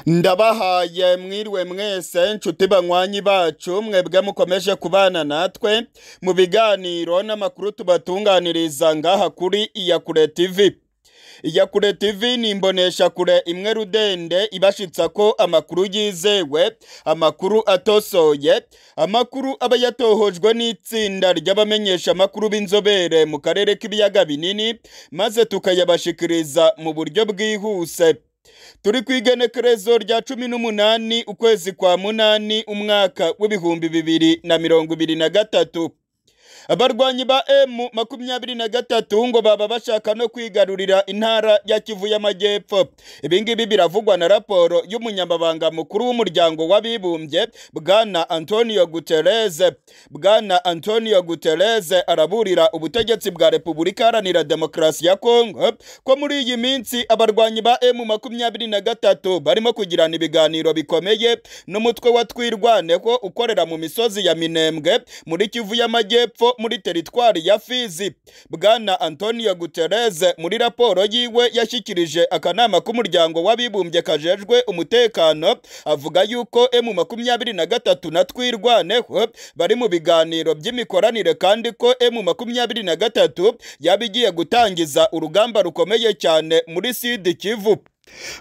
ndabahaye mwiriwe mwese nshuti banywanyi bacu mwebwe mukomeje kubana natwe mu biganiro n'amakuru tubatunganiriza ngaha kuri iyakure tv iyakure tv ni imboneshakure imwe rudende ibashitsa ko amakuru yizewe amakuru atosoye amakuru aba yatohojwe n'itsinda ry'abamenyesha amakuru b'inzobere mu karere k'ibiyaga binini maze tukayabashikiriza mu buryo bwihuse turi ku igenekerezo rya cumi n'umunani ukwezi kwa munani umwaka w'ibihumbi bibiri na mirongo ibiri na gatatu abarwanyi ba emu makumyabiri na gatatu ngo baba bashaka no kwigarurira intara ya kivu y'amajyepfo ibi ngibi biravugwa na raporo y'umunyamabanga mukuru w'umuryango w'abibumbye bwana antonio gutereze bwana antonio gutereze araburira ubutegetsi bwa repubulika iharanira demokarasi ya kongo ko muri iyi minsi abarwanyi ba emu makumyabiri na gatatu barimo kugirana ibiganiro bikomeye n'umutwe wa twirwaneho ukorera mu misozi ya minembwe muri kivu y'amajyepfo muri teritwari ya Fizi bwana Antonio Guterres muri raporo yiwe yashyikirije akanama k'umuryango w'abibumbye kajejwe umutekano avuga yuko emu makumyabiri na gatatu na twirwaneho bari mu biganiro by'imikoranire kandi ko emu makumyabiri na gatatu yaba igiye gutangiza urugamba rukomeye cyane muri sidi kivu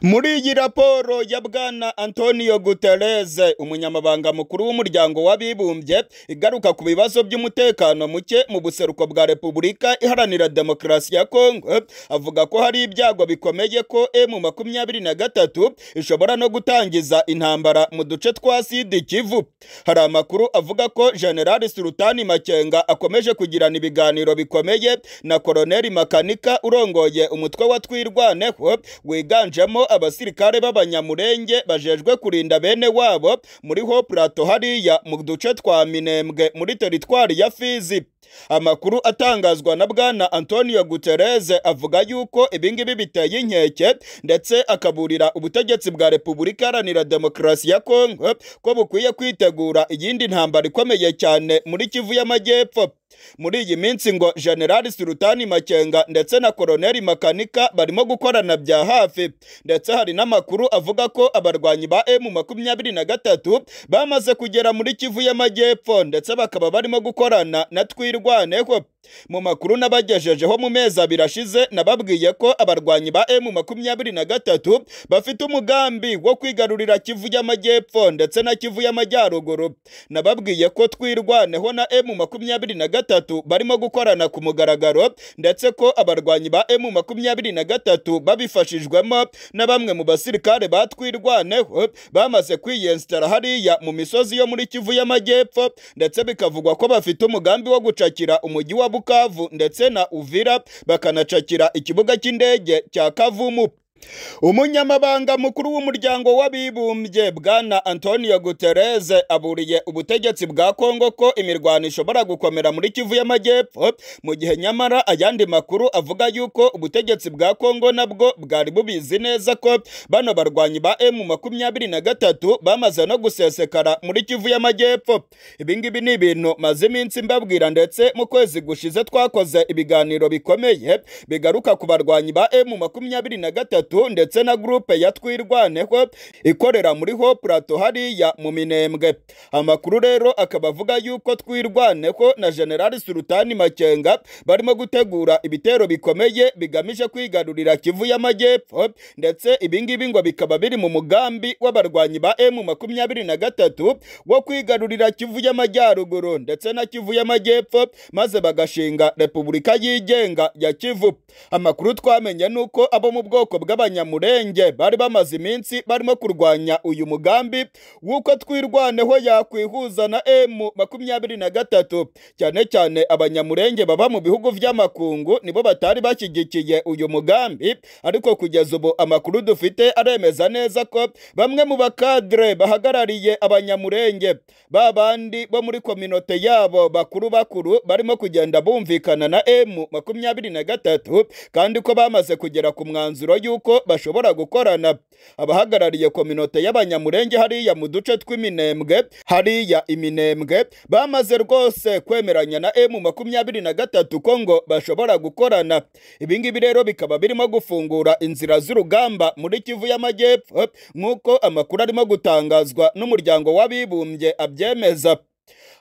muri iyi raporo ya bwana antonio guterres umunyamabanga mukuru w'umuryango w'abibumbye igaruka ku bibazo by'umutekano muke mu buseruko bwa repubulika iharanira demokarasi ya kongo avuga ko hari ibyago bikomeye ko emu makumyabiri na gatatu ishobora no gutangiza intambara mu duce twa sidi kivu hari amakuru avuga ko generali sultani makenga akomeje kugirana ibiganiro bikomeye na koroneli makanika urongoye umutwe wa twirwaneho wiganje higanjemo abasirikare b'abanyamurenge bajejwe kurinda bene wabo muri ho plato hariya mu duce twa minembwe muri teritwari ya fizi amakuru atangazwa na bwana antonio gutereze avuga yuko ibingibi biteye inkeke ndetse akaburira ubutegetsi bwa repubulika iharanira demokarasi ya kongo ko bukwiye kwitegura iyindi ntambara ikomeye cyane muri kivu y'amajyepfo muri iyi minsi ngo generali sultani makenga ndetse na koroneli makanika barimo gukorana bya hafi ndetse hari n'amakuru avuga ko abarwanyi ba emu makumyabiri na gatatu bamaze kugera muri kivu y'amajyepfo ndetse bakaba barimo gukorana na twirwaneho mu makuru n'abagejejeho mu mezi abiri ashize nababwiye ko abarwanyi ba emu makumyabiri na gatatu bafite umugambi wo kwigarurira kivu y'amajyepfo ndetse na kivu y'amajyaruguru nababwiye ko twirwaneho na emu makumyabiri na gatatu barimo gukorana ku mugaragaro ndetse ko abarwanyi ba emu makumyabiri na gatatu babifashijwemo na bamwe mu basirikare batwirwaneho bamaze kwiyensitara hariya mu misozi yo muri kivu y'amajyepfo ndetse bikavugwa ko bafite umugambi wo gucakira umujyi wa Bukavu ndetse na Uvira bakanacakira ikibuga cy'indege cya Kavumu umunyamabanga mukuru w'umuryango w'abibumbye bwana antonio gutereze aburiye ubutegetsi bwa kongo ko imirwano ishobora gukomera muri kivu y'amajyepfo mu gihe nyamara ayandi makuru avuga yuko ubutegetsi bwa kongo nabwo bwari bubizi neza ko bano barwanyi ba emu makumyabiri na gatatu bamaze no gusesekara muri kivu y'amajyepfo ibingibi ni ibintu maze iminsi mbabwira ndetse mu kwezi gushize twakoze ibiganiro bikomeye bigaruka ku barwanyi ba emu makumyabiri na gatatu ndetse na gurupe ya twirwaneho ikorera muri ho plato hariya mu minembwe amakuru rero akaba avuga yuko twirwaneho na generali sultani makenga barimo gutegura ibitero bikomeye bigamije kwigarurira kivu y'amajyepfo ndetse ibingibi ngo bikaba biri mu mugambi w'abarwanyi ba emu makumyabiri na gatatu wo kwigarurira kivu y'amajyaruguru ndetse na kivu y'amajyepfo maze bagashinga repubulika yigenga ya kivu amakuru twamenye ni uko abo mu bwoko bwa b'abanyamurenge bari bamaze iminsi barimo kurwanya uyu mugambi w'uko twirwaneho yakwihuza na emu makumyabiri na gatatu cyane cyane abanyamurenge baba mu bihugu by'amakungu nibo batari bashyigikiye uyu mugambi ariko kugeza ubu amakuru dufite aremeza neza ko bamwe mu bakadire bahagarariye abanyamurenge ba bandi bo muri kominote yabo bakuru bakuru barimo kugenda bumvikana na emu makumyabiri na gatatu kandi ko bamaze kugera ku mwanzuro y'uko ko bashobora gukorana abahagarariye kominote y'abanyamurenge hariya mu duce tw'iminembwe hariya iminembwe bamaze rwose kwemeranya na emu makumyabiri na gatatu ko ngo bashobora gukorana ibi ngibi rero bikaba birimo gufungura inzira z'urugamba muri kivu y'amajyepfo nk'uko amakuru arimo gutangazwa n'umuryango w'abibumbye abyemeza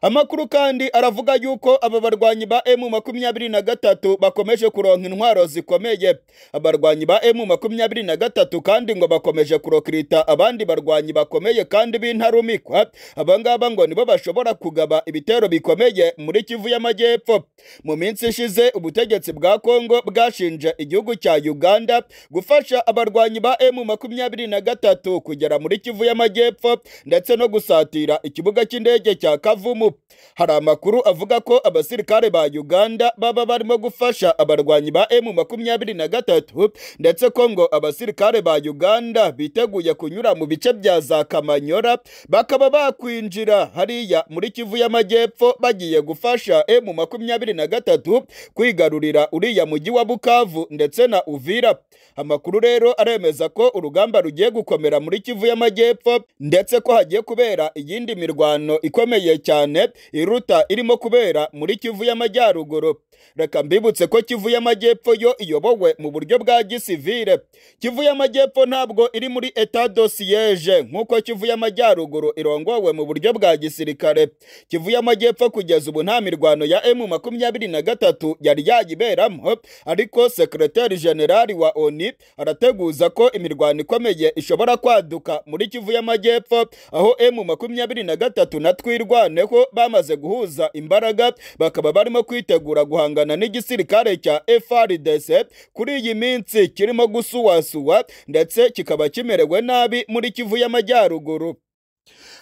amakuru kandi aravuga yuko aba barwanyi ba emu makumyabiri na gatatu bakomeje kuronka intwaro zikomeye abarwanyi ba emu makumyabiri na gatatu kandi ngo bakomeje kurokirita abandi barwanyi bakomeye kandi b'intarumikwa abangaba ngo nibo bashobora kugaba ibitero bikomeye muri kivu y'amajyepfo mu minsi ishize ubutegetsi bwa kongo bwashinje igihugu cya uganda gufasha abarwanyi ba emu makumyabiri na gatatu kugera muri kivu y'amajyepfo ndetse no gusatira ikibuga cy'indege cya kavumu hari amakuru avuga ko abasirikare ba uganda baba barimo gufasha abarwanyi ba emu makumyabiri na gatatu ndetse ko ngo abasirikare ba uganda biteguye kunyura mu bice bya za kamanyora bakaba bakwinjira hariya muri kivu y'amajyepfo bagiye gufasha emu makumyabiri na gatatu kwigarurira uriya mujyi wa bukavu ndetse na uvira amakuru rero aremeza ko urugamba rugiye gukomera muri kivu y'amajyepfo ndetse ko hagiye kubera iyindi mirwano ikomeye cyane iruta irimo kubera muri kivu y'amajyaruguru reka mbibutse ko kivu y'amajyepfo yo iyobowe mu buryo bwa gisivire kivu y'amajyepfo ntabwo iri muri eta dosiyeje nk'uko kivu y'amajyaruguru irongowe mu buryo bwa gisirikare kivu y'amajyepfo kugeza ubu nta mirwano ya emu makumyabiri na gatatu yari yayiberamo ariko sekreteri generali wa oni arateguza ko imirwano ikomeye ishobora kwaduka muri kivu y'amajyepfo aho emu makumyabiri na gatatu na twirwaneho bamaze guhuza imbaraga bakaba barimo kwitegura guhangana n'igisirikare cya FRDC kuri iyi minsi kirimo gusuwasuwa ndetse kikaba kimerewe nabi muri kivu y'amajyaruguru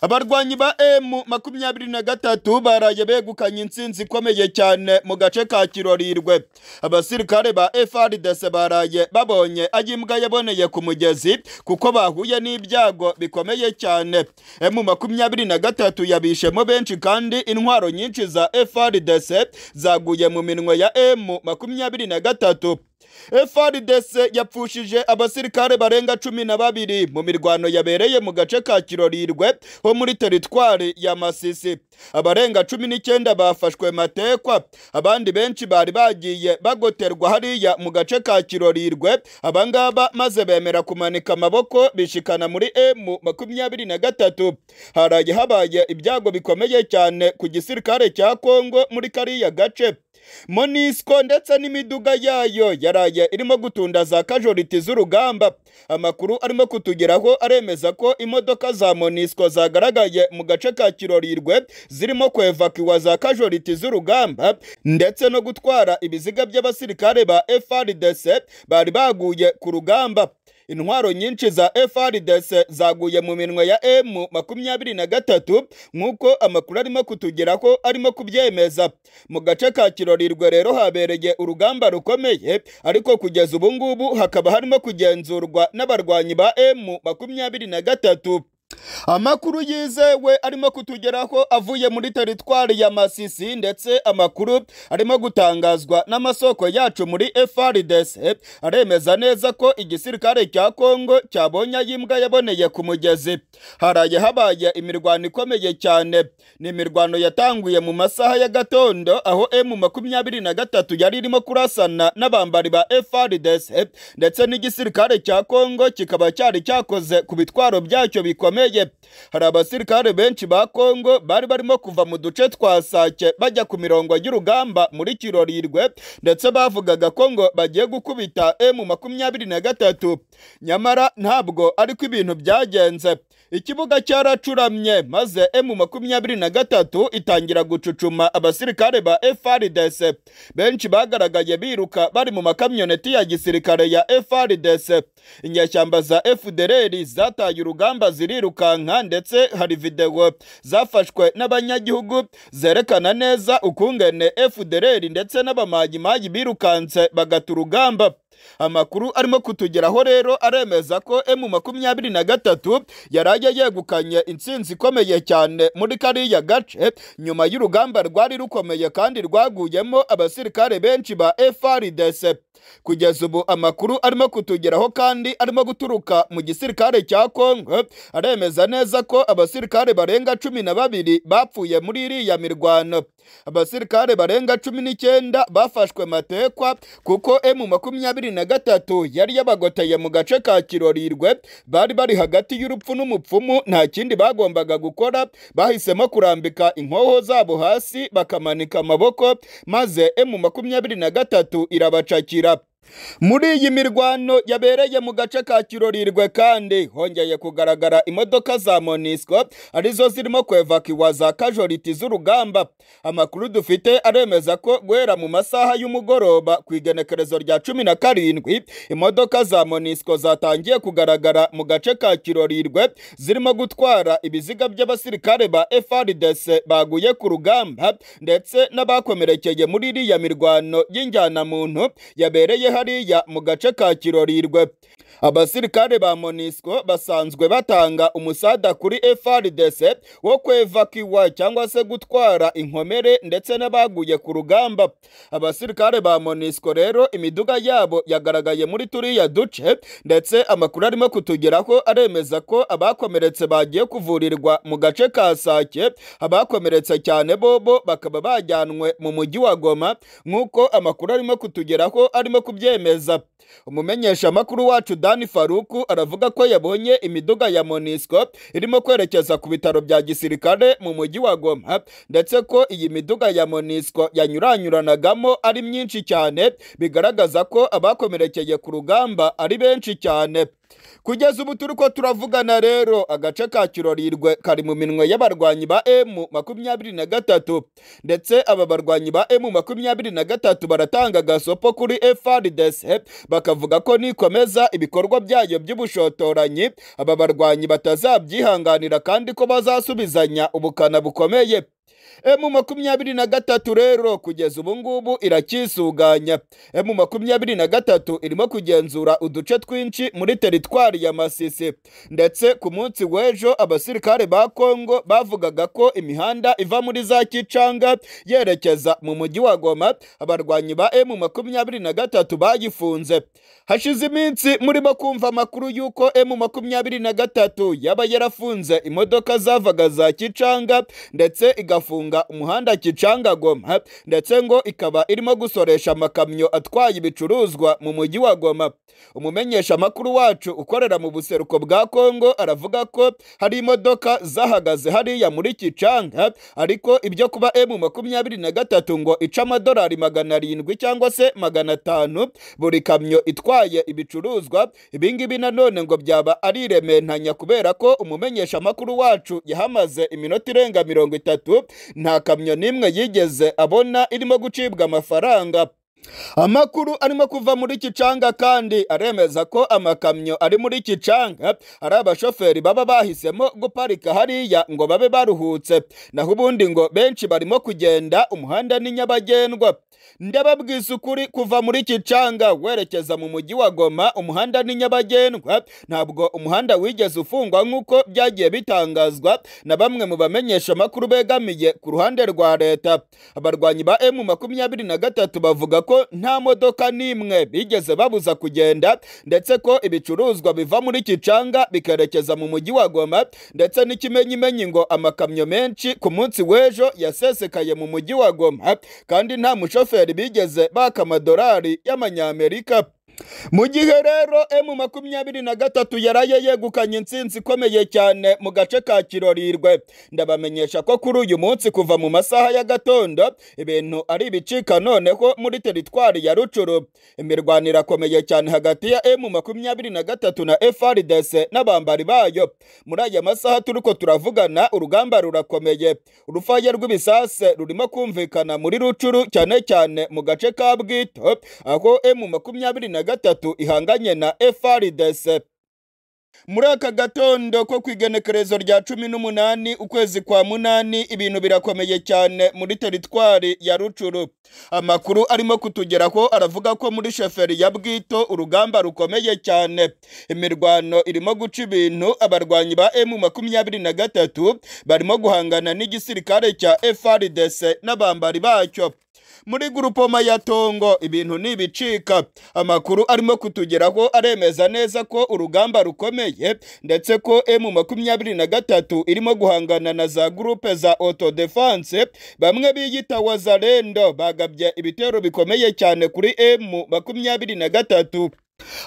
abarwanyi ba emu makumyabiri na gatatu baraye begukanye intsinzi ikomeye cyane mu gace ka kirorirwe abasirikare ba frdc baraye babonye aho imbwa yaboneye ku mugezi kuko bahuye n'ibyago bikomeye cyane emu makumyabiri na gatatu yabishemo benshi kandi intwaro nyinshi za frdc zaguye mu minwe ya emu makumyabiri na gatatu FRDC yapfushije abasirikare barenga cumi na babiri mu mirwano yabereye mu gace ka Kirorirwe ho muri teritwari ya Masisi. Abarenga cumi n'icyenda bafashwe matekwa, abandi benshi bari bagiye bagoterwa hariya mu gace ka Kirorirwe. Abangaba maze bemera kumanika amaboko bishikana muri M makumyabiri na gatatu. Haraye habaye ibyago bikomeye cyane ku gisirikare cya Kongo muri kariya gace. Monisco ndetse n'imiduga yayo yaraye irimo gutunda za kajoriti z'urugamba amakuru arimo kutugeraho aremeza ko imodoka za Monisco zagaragaye mu gace ka Kirorirwe zirimo kwevakiwa za kajoriti z'urugamba ndetse no gutwara ibiziga by'abasirikare ba FRDC bari baguye ku rugamba intwaro nyinshi za FRDC zaguye mu minwe ya M makumyabiri na gatatu nk'uko amakuru arimo kutugeraho arimo kubyemeza mu gace ka Kirorirwe rero habereye urugamba rukomeye ariko kugeza ubu ngubu hakaba harimo kugenzurwa n'abarwanyi ba M makumyabiri na gatatu amakuru yizewe arimo kutugeraho avuye muri teritwari ya masisi ndetse amakuru arimo gutangazwa n'amasoko yacu muri FRDC aremeza neza ko igisirikare cya Kongo cyabonye ayimbwa yaboneye ku mugezi haraye habaye imirwano ikomeye cyane ni imirwano yatanguye mu masaha ya gatondo aho M makumyabiri na gatatu yari irimo kurasana n'abambari ba FRDC ndetse n'igisirikare cya Kongo kikaba cyari cyakoze ku bitwaro byacyo bikomeye hari abasirikare benshi ba Kongo bari barimo kuva mu duce twa Sake bajya ku mirongo y'urugamba muri Kirorirwe ndetse bavugaga ko ngo bagiye gukubita M makumyabiri na gatatu nyamara ntabwo ariko ibintu byagenze ikibuga cyaracuramye maze M makumyabiri na gatatu itangira gucucuma abasirikare ba FRDC benshi bagaragaye biruka bari mu makamyoneti ya gisirikare ya FRDC inyeshyamba za FDLR zataye urugamba zirirukanka ndetse hari videwo zafashwe n'abanyagihugu zerekana neza ukungene FDLR ndetse n'abamajimaji birukanse bagata urugamba amakuru arimo kutugeraho rero aremeza ko emu makumyabiri na gatatu yari ajya yegukanye intsinzi ikomeye cyane muri kariya gace nyuma y'urugamba rwari rukomeye kandi rwaguyemo abasirikare benshi ba FARDC kugeza ubu amakuru arimo kutugeraho kandi arimo guturuka mu gisirikare cya Kongo aremeza neza ko abasirikare barenga cumi na babiri bapfuye muri iriya mirwano abasirikare barenga cumi n'icyenda bafashwe matekwa kuko emu makumyabiri na gatatu yari yabagoteye mu gace ka kirorirwe bari bari hagati y'urupfu n'umupfumu nta kindi bagombaga gukora bahisemo kurambika inkoho zabo hasi bakamanika amaboko maze emu makumyabiri na gatatu irabacakira muri iyi mirwano yabereye mu gace ka kirorirwe kandi hongeye kugaragara imodoka za monisco arizo zirimo kwevakiwa za kajoriti z'urugamba amakuru dufite aremeza ko guhera mu masaha y'umugoroba ku igenekerezo rya cumi na karindwi imodoka za monisco zatangiye kugaragara mu gace ka kirorirwe zirimo gutwara ibiziga by'abasirikare ba frdc baguye ku rugamba ndetse n'abakomerekeye muri iriya mirwano y'injyanamuntu yabereye hariya mu gace ka kirorirwe abasirikare ba monisco basanzwe batanga umusada kuri frdc wo kwevakiwa cyangwa se gutwara inkomere ndetse n'abaguye ku rugamba abasirikare ba monisco rero imiduga yabo yagaragaye muri turiya duce ndetse amakuru arimo kutugeraho aremeza ko abakomeretse bagiye kuvurirwa mu gace ka sake abakomeretse cyane bobo bakaba bajyanwe mu mujyi wa goma nk'uko amakuru arimo kutugeraho arimo kubyemeza umumenyeshamakuru wacu dani faruku aravuga ko yabonye imiduga ya monisco irimo kwerekeza ku bitaro bya gisirikare mu mujyi wa goma ndetse ko iyi miduga ya monisco yanyuranyuranagamo ari myinshi cyane bigaragaza ko abakomerekeye ku rugamba ari benshi cyane kugeza ubu turi ko turavugana rero agace ka kirorirwe kari mu minwe y'abarwanyi ba emu makumyabiri na gatatu ndetse aba barwanyi ba emu makumyabiri na gatatu baratanga agasopo kuri frdc bakavuga ko nikomeza ibikorwa byayo by'ubushotoranyi aba barwanyi batazabyihanganira kandi ko bazasubizanya ubukana bukomeye emu makumyabiri na gatatu rero kugeza ubu ngubu iracyisuganya emu makumyabiri na gatatu irimo kugenzura uduce twinshi muri teritwari ya masisi ndetse ku munsi w'ejo abasirikare ba kongo bavugaga ko imihanda iva muri za kicanga yerekeza mu mujyi wa goma abarwanyi ba emu makumyabiri na gatatu bayifunze hashize iminsi murimo kumva amakuru y'uko emu makumyabiri na gatatu yaba yarafunze imodoka zavaga za kicanga ndetse igafunga umuhanda Kicanga Goma ndetse ngo ikaba irimo gusoresha amakamyo atwaye ibicuruzwa mu mujyi wa Goma umumenyeshamakuru wacu ukorera mu buseruko bwa Kongo aravuga ko hari imodoka zahagaze hariya muri Kicanga ariko ibyo kuba M makumyabiri na gatatu ngo ica amadolari magana arindwi cyangwa se magana atanu buri kamyo itwaye ibicuruzwa ibingibi nanone ngo byaba ari iremantanya kubera ko umumenyeshamakuru wacu yahamaze iminota irenga mirongo itatu nta kamyo n'imwe yigeze abona irimo gucibwa amafaranga amakuru arimo kuva muri kicanga kandi aremeza ko amakamyo ari muri kicanga ari abashoferi baba bahisemo guparika hariya ngo babe baruhutse naho ubundi ngo benshi barimo kugenda umuhanda ni nyabagendwa ndababwiza ukuri kuva muri kicanga werekeza mu mujyi wa goma umuhanda ni nyabagendwa ntabwo umuhanda wigeze ufungwa nk'uko byagiye bitangazwa na bamwe mu bamenyesha amakuru begamiye ku ruhande rwa leta abarwanyi ba emu makumyabiri na gatatu bavuga ko nta modoka n'imwe bigeze babuza kugenda ndetse ko ibicuruzwa biva muri kicanga bikerekeza mu mujyi wa goma ndetse n'ikimenyimenyi ngo amakamyo menshi ku munsi w'ejo yasesekaye mu mujyi wa goma kandi nta mushoferi bigeze baka amadolari y'amanyamerika mu gihe rero emu makumyabiri na gatatu yaraye yegukanye intsinzi ikomeye cyane mu gace ka kirorirwe ndabamenyesha ko kuri uyu munsi kuva mu masaha ya gatondo ibintu ari ibicika noneho muri teritwari ya rucuru imirwano irakomeye cyane hagati ya emu makumyabiri na gatatu na frdc n'abambari bayo muri aya masaha turi ko turavugana urugamba rurakomeye urufaya rw'ibisase rurimo kumvikana muri rucuru cyane cyane mu gace ka bwito aho emu makumyabiri na gatatu ihanganye na FRDC muri aka gatondo ko ku igenekerezo rya cumi n'umunani ukwezi kwa munani ibintu birakomeye cyane muri teritwari ya rucuru amakuru arimo kutugeraho aravuga ko muri sheferi ya bwito urugamba rukomeye cyane imirwano irimo guca ibintu abarwanyi ba emu makumyabiri na gatatu barimo guhangana n'igisirikare cya FRDC n'abambari bacyo muri gurupoma ya Tongo ibintu ntibicika amakuru arimo kutugeraho aremeza neza ko urugamba rukomeye ndetse ko emu makumyabiri na gatatu irimo guhangana na za gurupe za autodefense bamwe biyita wazarendo bagabye ibitero bikomeye cyane kuri emu makumyabiri na gatatu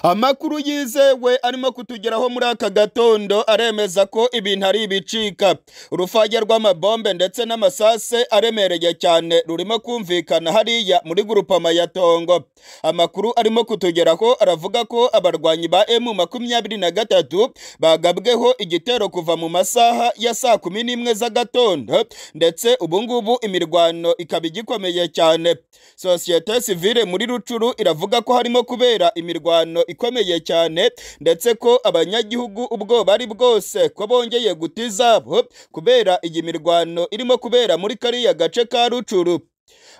amakuru yizewe arimo kutugeraho muri aka gatondo aremeza ko ibintu ari ibicika urufage rw'amabombe ndetse n'amasase aremereye cyane rurimo kumvikana hariya muri gurupama ya tongo amakuru arimo kutugeraho aravuga ko abarwanyi ba emu makumyabiri na gatatu bagabweho igitero kuva mu masaha ya saa kumi n'imwe z'agatondo ndetse ubu ngubu imirwano ikaba igikomeye cyane sosiyete sivile muri rucuru iravuga ko harimo kubera imirwano ikomeye cyane ndetse ko abanyagihugu ubwoba ari bwose ko bongeye guta izabo kubera iyi mirwano irimo kubera muri kariya gace ka rucuru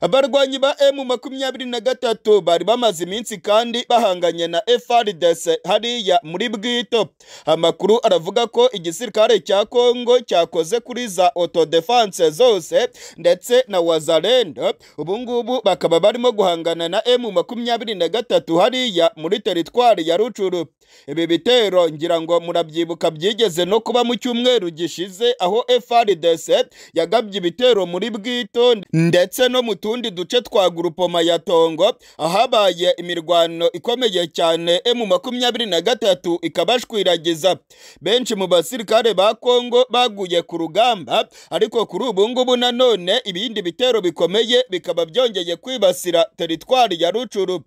abarwanyi ba emu makumyabiri na gatatu bari bamaze iminsi kandi bahanganye na FRDC hariya muri bwito amakuru aravuga ko igisirikare cya kongo cyakoze kuri za autodefense zose ndetse na wazarendo ubu ngubu bakaba barimo guhangana na emu makumyabiri na gatatu hariya muri teritwari ya rucuru ibi bitero ngira ngo murabyibuka byigeze no kuba mu cyumweru gishize aho FRDC yagabye ibitero muri bwito ndetse no mu tundi duce twa gurupoma ya tongo ahabaye imirwano ikomeye cyane emu makumyabiri na gatatu ikabashwiragiza benshi mu basirikare ba kongo baguye ku rugamba ariko kuri ubu ngubu nanone ibindi bitero bikomeye bikaba byongeye kwibasira teritwari ya rucuru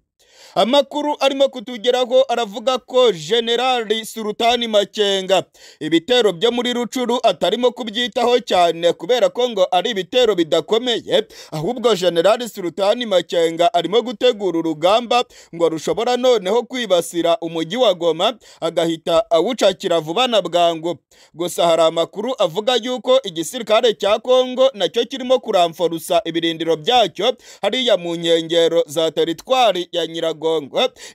amakuru arimo kutugeraho aravuga ko generali surutani makenga ibitero byo muri rucuru atarimo kubyitaho cyane kubera ko ngo ari ibitero bidakomeye ahubwo generali surutani makenga arimo gutegura urugamba ngo rushobora noneho kwibasira umujyi wa goma agahita awucakira vuba na bwangu gusa hari amakuru avuga yuko igisirikare cya kongo nacyo kirimo kuramforusa ibirindiro byacyo hariya mu nkengero za teritwari ya nyiragongo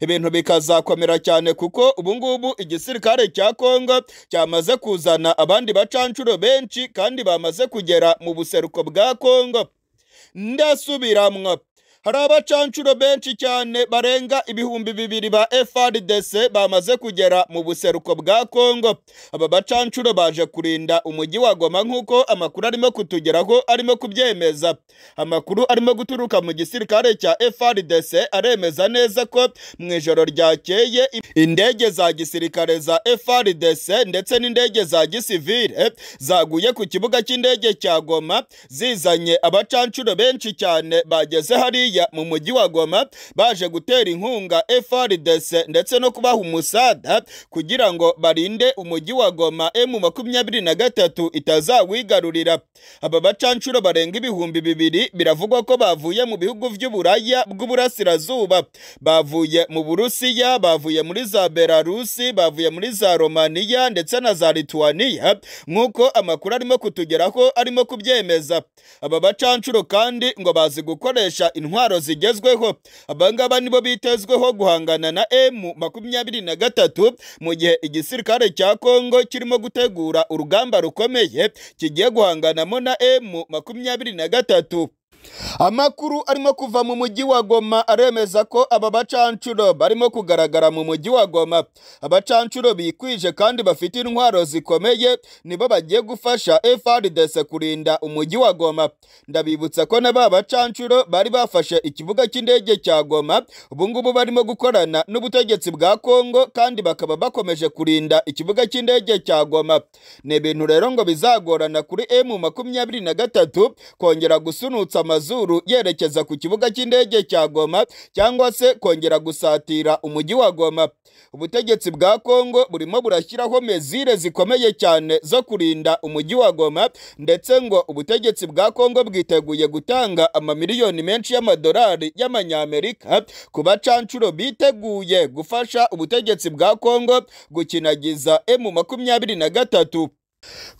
ibintu bikazakomera cyane kuko ubu ngubu igisirikare cya kongo cyamaze kuzana abandi bacanshuro benshi kandi bamaze kugera mu buseruko bwa kongo ndasubiramwo hari abacanshuro benshi cyane barenga ibihumbi bibiri ba FRDC bamaze kugera mu buseruko bwa Kongo aba bacanshuro baje kurinda umujyi wa Goma nk'uko amakuru arimo kutugeraho arimo kubyemeza amakuru arimo guturuka mu gisirikare cya FRDC aremeza neza ko mu ijoro ryakeye indege za gisirikare za FRDC ndetse n'indege za gisivile zaguye ku kibuga cy'indege cya Goma zizanye abacanshuro benshi cyane bageze hariya mu mujyi wa Goma baje gutera inkunga FRDC ndetse no kubaha umusada kugira ngo barinde umujyi wa Goma emu makumyabiri na gatatu itazawigarurira aba bacanshuro barenga ibihumbi bibiri biravugwa ko bavuye mu bihugu by'uburaya bw'uburasirazuba bavuye mu Burusiya bavuye muri za Belarusi bavuye muri za Romania ndetse na za Lithuania nk'uko amakuru arimo kutugeraho arimo kubyemeza aba bacanshuro kandi ngo bazi gukoresha intwaro intwaro zigezweho abangaba nibo bitezweho guhangana na emu makumyabiri na gatatu mu gihe igisirikare cya kongo kirimo gutegura urugamba rukomeye kigiye guhanganamo na emu makumyabiri na gatatu amakuru arimo kuva mu mujyi wa goma aremeza ko aba bacanshuro barimo kugaragara mu mujyi wa goma abacanshuro bikwije kandi bafite intwaro zikomeye nibo bagiye gufasha FRDC kurinda umujyi wa goma ndabibutsa ko na ba bacanshuro bari bafashe ikibuga cy'indege cya goma ubu ngubu barimo gukorana n'ubutegetsi bwa kongo kandi bakaba bakomeje kurinda ikibuga cy'indege cya goma ni ibintu rero ngo bizagorana kuri emu makumyabiri na gatatu kongera gusunutsa amazuru yerekeza ku kibuga cy'indege cya Goma cyangwa se kongera gusatira umujyi wa Goma ubutegetsi bwa Kongo burimo burashyiraho mezire zikomeye cyane zo kurinda umujyi wa Goma ndetse ngo ubutegetsi bwa Kongo bwiteguye gutanga amamiliyoni menshi y'amadolari y'amanyamerika ku bacanshuro biteguye gufasha ubutegetsi bwa Kongo gukinagiza emu makumyabiri na gatatu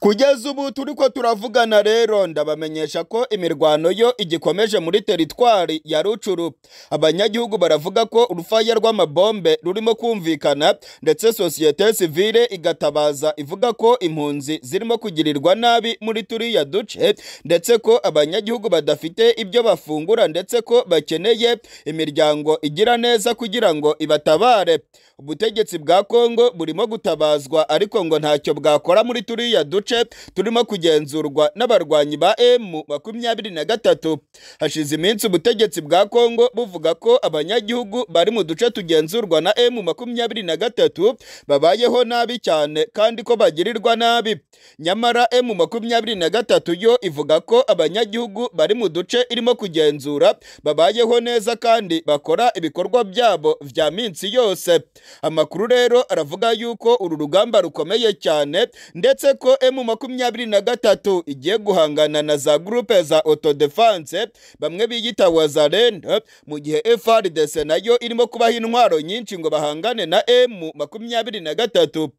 kugeza ubu turi ko turavugana rero ndabamenyesha ko imirwano yo igikomeje muri teritwari ya rucuru abanyagihugu baravuga ko urufaya rw'amabombe rurimo kumvikana ndetse sosiyete sivile igatabaza ivuga ko impunzi zirimo kugirirwa nabi muri turiya duce ndetse ko abanyagihugu badafite ibyo bafungura ndetse ko bakeneye imiryango igira neza kugira ngo ibatabare ubutegetsi bwa kongo burimo gutabazwa ariko ngo ntacyo bwakora muri turiya duce turimo kugenzurwa n'abarwanyi ba emu makumyabiri na gatatu hashize iminsi ubutegetsi bwa kongo buvuga ko abanyagihugu bari mu duce tugenzurwa na emu makumyabiri na gatatu babayeho nabi cyane kandi ko bagirirwa nabi nyamara emu makumyabiri na gatatu yo ivuga ko abanyagihugu bari mu duce irimo kugenzura babayeho neza kandi bakora ibikorwa byabo vya minsi yose amakuru rero aravuga yuko uru rugamba rukomeye cyane ndetse ko emu makumyabiri na gatatu igiye guhangana na za gurupe za autodefense bamwe biyita wazarenda mu gihe FRDC nayo irimo kubaha intwaro nyinshi ngo bahangane na emu makumyabiri na gatatu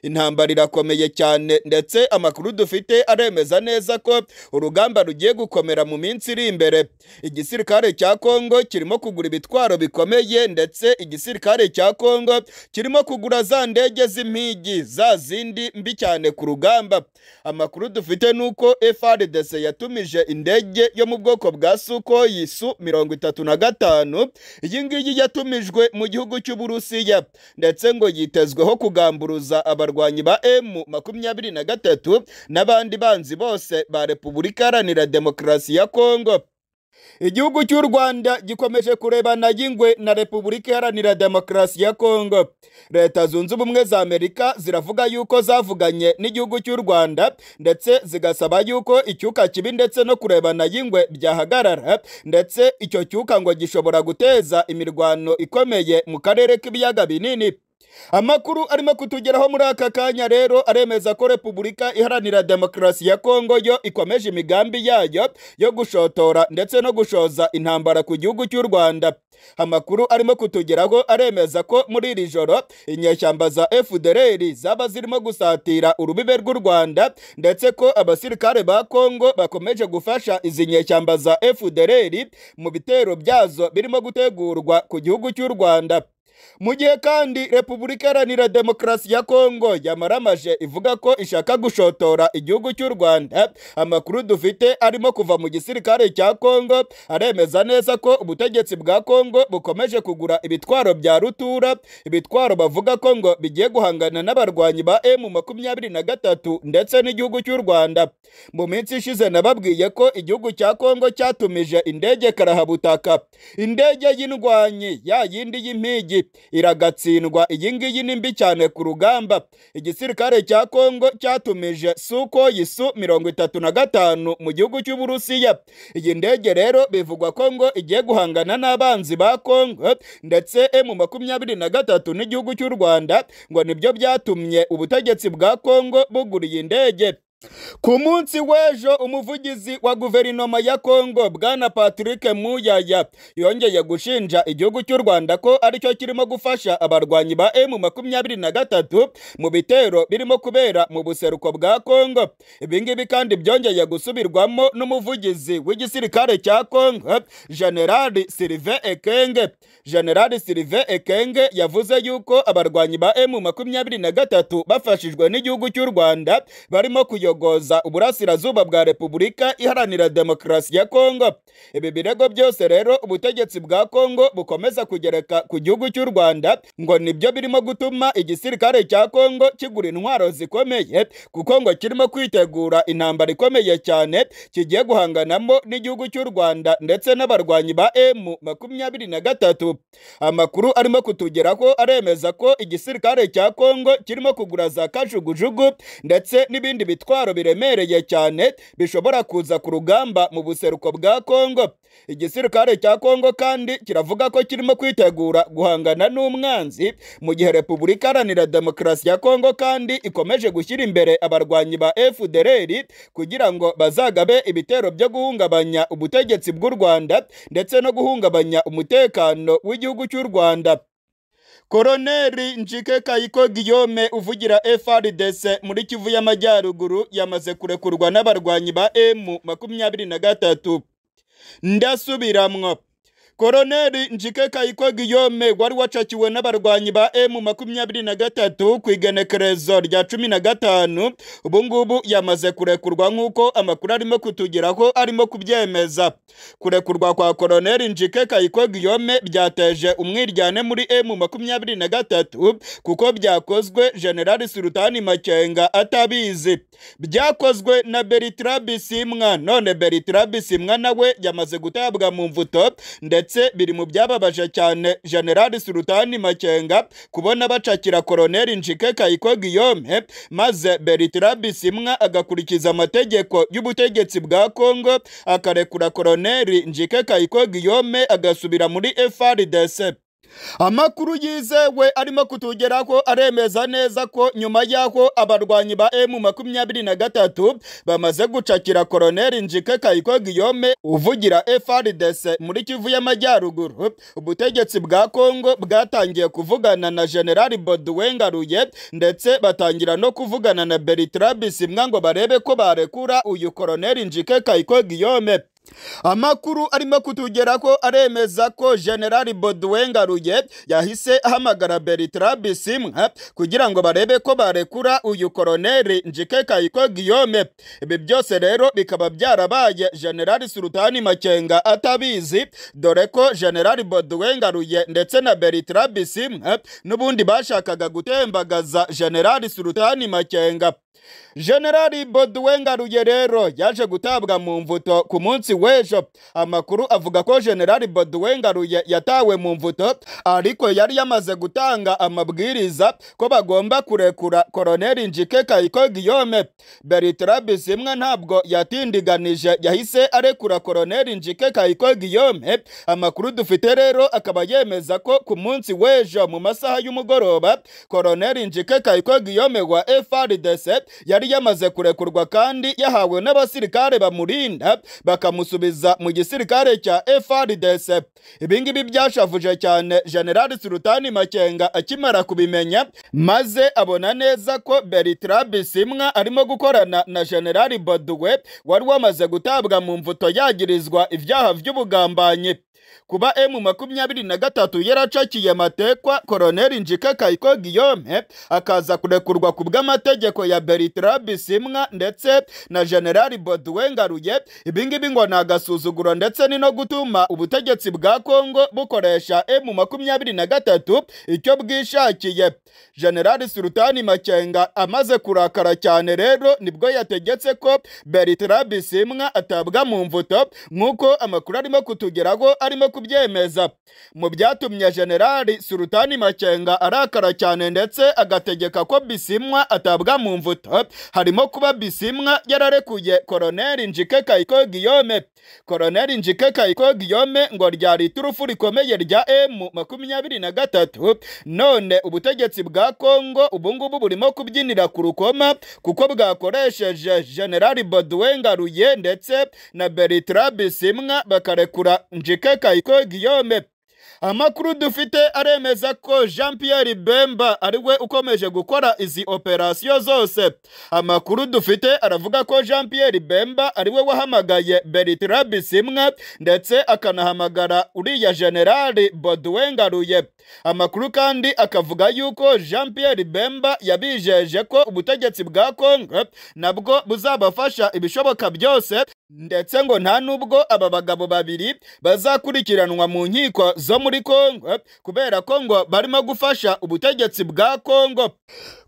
intambara irakomeye cyane ndetse amakuru dufite aremeza neza ko urugamba rugiye gukomera mu minsi iri imbere igisirikare cya kongo kirimo kugura ibitwaro bikomeye ndetse igisirikare cya kongo kirimo kugura za ndege z'impigi za zindi mbi cyane ku rugamba amakuru dufite ni uko FRDC yatumije indege yo mu bwoko bwa Sukhoi Su mirongo itatu na gatanu iyi ngiyi yatumijwe mu gihugu cy'Uburusiya ndetse ngo yitezweho kugamburuza abarwanyi ba M makumyabiri na gatatu n'abandi banzi bose ba Repubulika Iharanira Demokarasi ya Kongo igihugu cy'u rwanda gikomeje kurebana y'ingwe na repubulika iharanira demokarasi ya kongo leta zunze ubumwe za amerika ziravuga yuko zavuganye n'igihugu cy'u rwanda ndetse zigasaba yuko icyuka kibi ndetse no kurebana y'ingwe byahagarara ndetse icyo cyuka ngo gishobora guteza imirwano ikomeye mu karere k'ibiyaga binini amakuru arimo kutugeraho muri aka kanya rero aremeza ko repubulika iharanira demokarasi ya kongo yo ikomeje imigambi yayo yo gushotora ndetse no gushoza intambara ku gihugu cy'u rwanda amakuru arimo kutugeraho aremeza ko muri iri joro inyeshyamba za fdr zaba zirimo gusatira urubibe rw'u rwanda ndetse ko abasirikare ba kongo bakomeje gufasha izi nyeshyamba za fdr mu bitero byazo birimo gutegurwa ku gihugu cy'u rwanda mu gihe kandi repubulika iharanira demokarasi ya kongo yamaramaje ivuga ko ishaka gushotora igihugu cy'u rwanda amakuru dufite arimo kuva mu gisirikare cya kongo aremeza neza ko ubutegetsi bwa kongo bukomeje kugura ibitwaro bya rutura ibitwaro bavuga ko ngo bigiye guhangana n'abarwanyi ba emu makumyabiri na gatatu ndetse n'igihugu cy'u rwanda mu minsi ishize nababwiye ko igihugu cya kongo cyatumije indege karahabutaka indege y'indwanyi ya yindi y'impigi iragatsindwa iyi ngiyi ni mbi cyane ku rugamba igisirikare cya kongo cyatumije suko yisu mirongo itatu na gatanu mu gihugu cy'uburusiya iyi ndege rero bivugwa ko ngo igiye guhangana n'abanzi ba kongo ndetse emu makumyabiri na gatatu n'igihugu cy'u rwanda ngo nibyo byatumye ubutegetsi bwa kongo bugura iyi ndege ku munsi w'ejo umuvugizi wa guverinoma ya kongo bwana patrick muyaya yongeye gushinja igihugu cy'u rwanda ko aricyo kirimo gufasha abarwanyi ba emu makumyabiri na gatatu mu bitero birimo kubera mu buseruko bwa kongo ibingibi kandi byongeye gusubirwamo n'umuvugizi w'igisirikare cya kongo generali silive ekenge generali silive ekenge yavuze yuko abarwanyi ba emu makumyabiri na gatatu bafashijwe n'igihugu cy'u rwanda barimo kuyo kuyogoza uburasirazuba bwa repubulika iharanira demokarasi ya kongo ibi birego byose rero ubutegetsi bwa kongo bukomeza kugereka ku gihugu cy'u rwanda ngo nibyo birimo gutuma igisirikare cya kongo kigura intwaro zikomeye kuko ngo kirimo kwitegura intambara ikomeye cyane kigiye guhanganamo n'igihugu cy'u rwanda ndetse n'abarwanyi ba emu makumyabiri na gatatu amakuru arimo kutugeraho aremeza ko igisirikare cya kongo kirimo kugura za kajugujugu ndetse n'ibindi bitwaro ibitwaro biremereye cyane bishobora kuza ku rugamba mu buseruko bwa Kongo igisirikare cya Kongo kandi kiravuga ko kirimo kwitegura guhangana n'umwanzi mu gihe Repubulika Iharanira Demokarasi ya Kongo kandi ikomeje gushyira imbere abarwanyi ba FDLR kugira ngo bazagabe ibitero byo guhungabanya ubutegetsi bw'u Rwanda ndetse no guhungabanya umutekano w'igihugu cy'u Rwanda Koloneli Njike Kayiko Guillaume uvugira FRDC muri Kivu y'Amajyaruguru yamaze kurekurwa n'abarwanyi ba M23 ndasubiramwo Koloneli Njike Kayiko Guillaume wari wacakiwe n'abarwanyi ba M23 ku igenekerezo rya 15 ubu ngubu yamaze kurekurwa nk'uko amakuru arimo kutugeraho arimo kubyemeza kurekurwa kwa Koloneli Njike Kayiko Guillaume byateje umwiryane muri M23 kuko byakozwe General Sultani Makenga atabizi byakozwe na Bertrand Bisimwa none Bertrand Bisimwa nawe yamaze gutabwa mu mvuto ndetse ndetse biri mu byababaje cyane General Sultani Makenga kubona bacakira Koloneli Njike Kayiko Guillaume maze Bertrand Bisimwa agakurikiza amategeko y'ubutegetsi bwa Kongo akarekura Koloneli Njike Kayiko Guillaume agasubira muri FARDC amakuru yizewe arimo kutugeraho aremeza neza ko nyuma y'aho abarwanyi ba emu makumyabiri na gatatu bamaze gucakira koloneli njike kayiko giyome uvugira frdc muri kivu y'amajyaruguru ubutegetsi bwa kongo bwatangiye kuvugana na generali boduwengaruye ndetse batangira no kuvugana na bertrand bisimwa ngo barebe ko barekura uyu koloneli njike kayiko giyome amakuru arimo kutugeraho aremeza ko generali boduwengaruye yahise ahamagara bertrand bisimwa kugira ngo barebe ko barekura uyu koloneli njike kayiko guillaume ibi byose rero bikaba byarabaye generali sultani makenga atabizi dore ko generali boduwengaruye ndetse na bertrand bisimwa n'ubundi bashakaga gutembagaza generali sultani makenga generali boduwengaruye rero yaje gutabwa mu mvuto ku munsi w'ejo amakuru avuga ko generali boduwengaruye yatawe mu mvuto ariko yari yamaze gutanga amabwiriza ko bagomba kurekura koloneli njike kayiko guillaume bertrand bisimwa ntabwo yatindiganije yahise arekura koloneli njike kayiko guillaume amakuru dufite rero akaba yemeza ko ku munsi w'ejo mu masaha y'umugoroba koloneli njike kayiko guillaume wa frdc yari yamaze kurekurwa kandi yahawe n'abasirikare bamurinda bakamusubiza mu gisirikare cya FRDC ibingibi byashavuje cyane General Sultani Makenga akimara kubimenya maze abona neza ko Bertrand Bisimwa arimo gukorana na General Baduwe wari wamaze gutabwa mu mvuto yagirizwa ibyaha by'ubugambanyi kuba emu makumyabiri na gatatu yaracakiye amatekwa koloneli njike kayiko guillaume akaza kurekurwa ku bw'amategeko ya bertrand bisimwa ndetse na generali boduwengaruye ibingibi ngo ni agasuzuguro ndetse ni no gutuma ubutegetsi bwa kongo bukoresha emu makumyabiri na gatatu icyo bwishakiye generali sultani makenga amaze kurakara cyane rero nibwo yategetse ko bertrand bisimwa atabwa mu mvuto nk'uko amakuru arimo kutugeraho arimo kubyemeza mu byatumye generali sultani makenga arakara cyane ndetse agategeka ko bisimwa atabwa mu mvuto harimo kuba bisimwa yararekuye koloneli njike kayiko guillaume koloneli njike kayiko guillaume ngo ryari iturufu rikomeye rya emu makumyabiri na gatatu none ubutegetsi bwa kongo ubungubu burimo kubyinira ku rukoma kuko bwakoresheje generali boduwengaruye ndetse na bertrand bisimwa bakarekura njike kayiko guillaume amakuru dufite aremeza ko jean pierre bemba ari we ukomeje gukora izi operasiyo zose amakuru dufite aravuga ko jean pierre bemba ari we wahamagaye bertrand bisimwa ndetse akanahamagara uriya generali boduwengaruye amakuru kandi akavuga yuko jean pierre bemba yabijeje ko ubutegetsi bwa kongo nabwo buzabafasha ibishoboka byose ndetse ngo nta nubwo aba bagabo babiri bazakurikiranwa mu nkiko zo muri Kongo kubera ko ngo barimo gufasha ubutegetsi bwa Kongo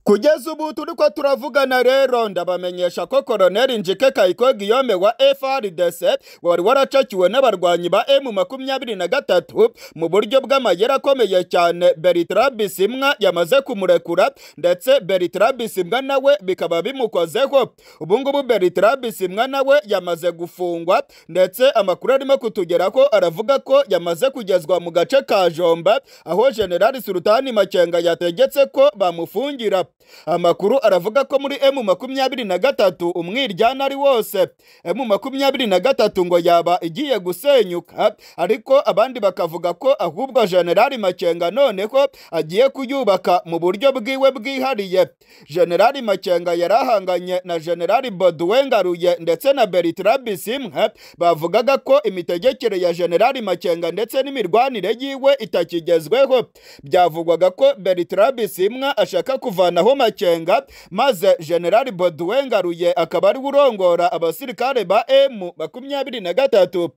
kugeza ubu turi ko turavugana rero ndabamenyesha ko koroneli njike kayiko giyome wa frdc wari waracakiwe n'abarwanyi ba emu makumyabiri na gatatu mu buryo bw'amayeri akomeye cyane bertrand bisimwa yamaze kumurekura ndetse bertrand bisimwa nawe bikaba bimukozeho ubu ngubu bertrand bisimwa nawe yamaze gufungwa ndetse amakuru arimo kutugeraho aravuga ko yamaze kugezwa mu gace ka jomba aho generali sultani makenga yategetse ko bamufungira amakuru aravuga ko muri emu makumyabiri na gatatu umwiryana ari wose emu makumyabiri na gatatu ngo yaba igiye gusenyuka ariko abandi bakavuga ko ahubwo generali makenga noneho agiye kuyubaka mu buryo bwiwe bwihariye generali makenga yari ahanganye na generali boduwe ngaruye ndetse na bertrand bisimwe bavugaga ko imitegekere ya generali makenga ndetse n'imirwanire yiwe itakigezweho byavugwaga ko bertrand bisimwa ashaka kuvanaho makenga maze generali boduwe ngaruye akaba ari we urongora abasirikare ba emu makumyabiri na gatatu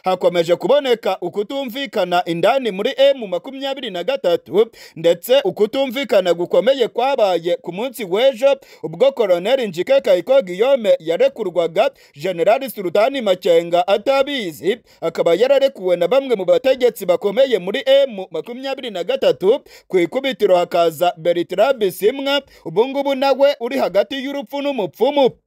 hakomeje kuboneka ukutumvikana indani muri emu makumyabiri na gatatu ndetse ukutumvikana gukomeye kwabaye ku munsi w'ejo ubwo koroneli njike kayiko giyome yarekurwaga generali sultani makenga atabizi akaba yararekuwe na bamwe mu bategetsi bakomeye muri emu makumyabiri na gatatu ku ikubitiro hakaza bertrand bisimwa ubungubu nawe uri hagati y'urupfu n'umupfumu